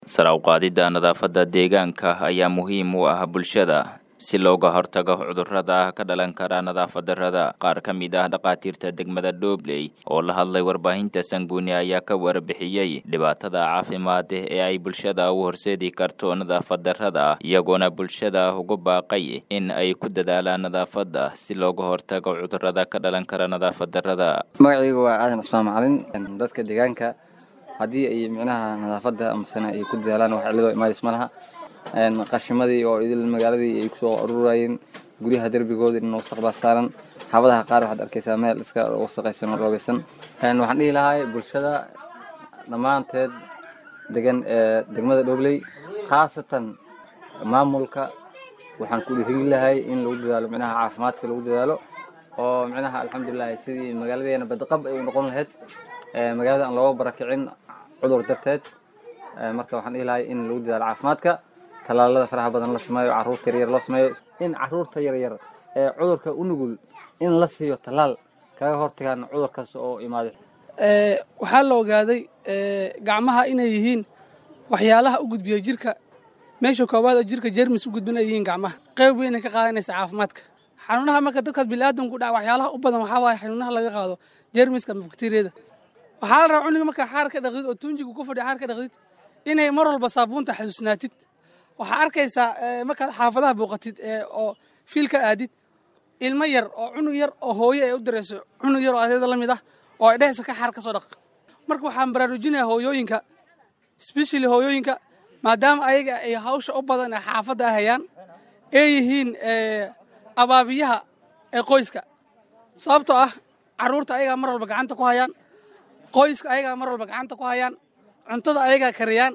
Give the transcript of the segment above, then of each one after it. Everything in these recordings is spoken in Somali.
sare u qaadidda nadaafadda deegaanka ayaa muhiim u ah bulshada si looga hortago cudurrada ka dhalan kara nadaafad darrada qaar ka mid ah dhakhaatiirta degmada dhobley oo la hadlay warbaahinta sanguuni ayaa ka warbixiyey dhibaatada caafimaad ee ay bulshada u horseedi karto nadaafad darrada iyagoona bulshada ugu baaqay in ay ku dadaalaan nadaafadda si looga hortago cudurrada ka dhalan kara nadaafad darrada magacaygu waa aadan cusmaan macalin dadka deegaanka haddii ay micnaha nadaafadda amasena ay ku dadaalaan wax cilladoo imaadis ma laha qashimadii oo idil magaaladii ay kusoo ururayeen guryaha derbigooda in wasaq baa saaran xaabadaha qaar waxaad arkaysaa meel iska wasaqaysan oo dhoobaysan waxaan dhihi lahaa bulshada dhammaanteed degan ee degmada dhobley khaasatan maamulka waxaan ku dhiirigin lahay in lagu dadaalo micnaha caafimaadka lagu dadaalo oo micnaha alxamdulilah sidii magaaladeena badqab ay u noqon lahayd magaalada aan looga barakicin cudur darteed marka waxaan dhihi lahay in lagu dadaalo caafimaadka talaalada faraha badan la sameeyo caruurta yaryar loo sameeyo in caruurta yaryar ee cudurka u nugul in la siiyo talaal kaga hortagaan cudur kasta oo imaaday waxaa la ogaaday gacmaha inay yihiin waxyaalaha u gudbiya jirka meesha koowaad oo jirka jermis u gudbin ay yihiin gacmaha qayb weynay ka qaadanaysa caafimaadka xanuunaha marka dadkaas biniaadamku dhaca waxyaalaha u badan waxaa waaye xanuunaha laga qaado jermiska ama bakteriyada waxaa la rabaa cuniga markaa xaar ka dhaqdid oo tunjigu ku fadhiya xaar ka dhaqdid inay mar walba saabuunta xasuusnaatid waxaa arkaysaa markaad xaafadaha booqatid oo fiilka aadid ilmo yar oo cunug yar oo hooyo ay u dirayso cunug yar oo adeeda la mid ah oo ay dhehaysa ka xaar ka soo dhaq marka waxaan baraarujinayaa hooyooyinka specially hooyooyinka maadaama ayaga ay hawsha u badan ee xaafadda ah hayaan ee yihiin abaabiyaha ee qoyska sababtoo ah carruurta ayagaa mar walba gacanta ku hayaan qoyska ayagaa mar walba gacanta ku hayaan cuntada ayagaa kariyaan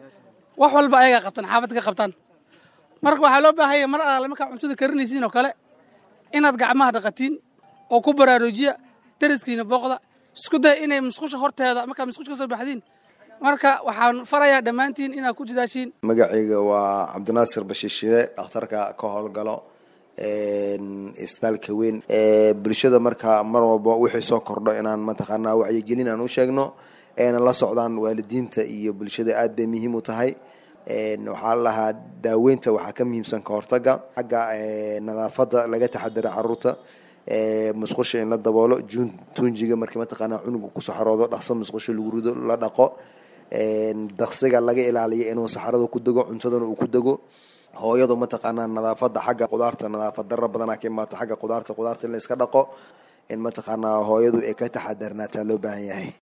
wax walba ayagaa qabtaan xaafadda ka qabtaan marka waxaa loo baahanya mar alaale markaa cuntada karinaysiin oo kale inaad gacmaha dhaqatiin oo ku baraarujiya dariskiina booqda isku daya inay musqusha horteeda markaa musqusha ka soo baxdiin marka waxaan farayaa dhammaantiin inaad ku dadaashiin magacayga waa cabdinaasir bashiishide dhakhtarka ka howlgalo isbitaalka weyn bulshada marka mar walba wixii soo kordho inaan mataqaanaa wacyigelin aan u sheegno eena la socdaan waalidiinta iyo bulshada aad bay muhiim u tahay waxaa lahaa daaweynta waxaa ka muhiimsan ka hortaga xagga nadaafadda laga taxadara caruurta musqusha in la daboolo jun tunjiga markii mataqaanaa cunuga kusoo xaroodo dhaqso musqusha lagu rido la dhaqo daqsiga laga ilaaliyo inuu saxarada ku dego cuntadana uu ku dego hooyadu mataqaanaa nadaafada xagga qudaarta nadaafad dara badanaa ka imaato xagga qudaarta qudaarta in la iska dhaqo in mataqaanaa hooyadu ay ka taxadarnaataa loo baahan yahay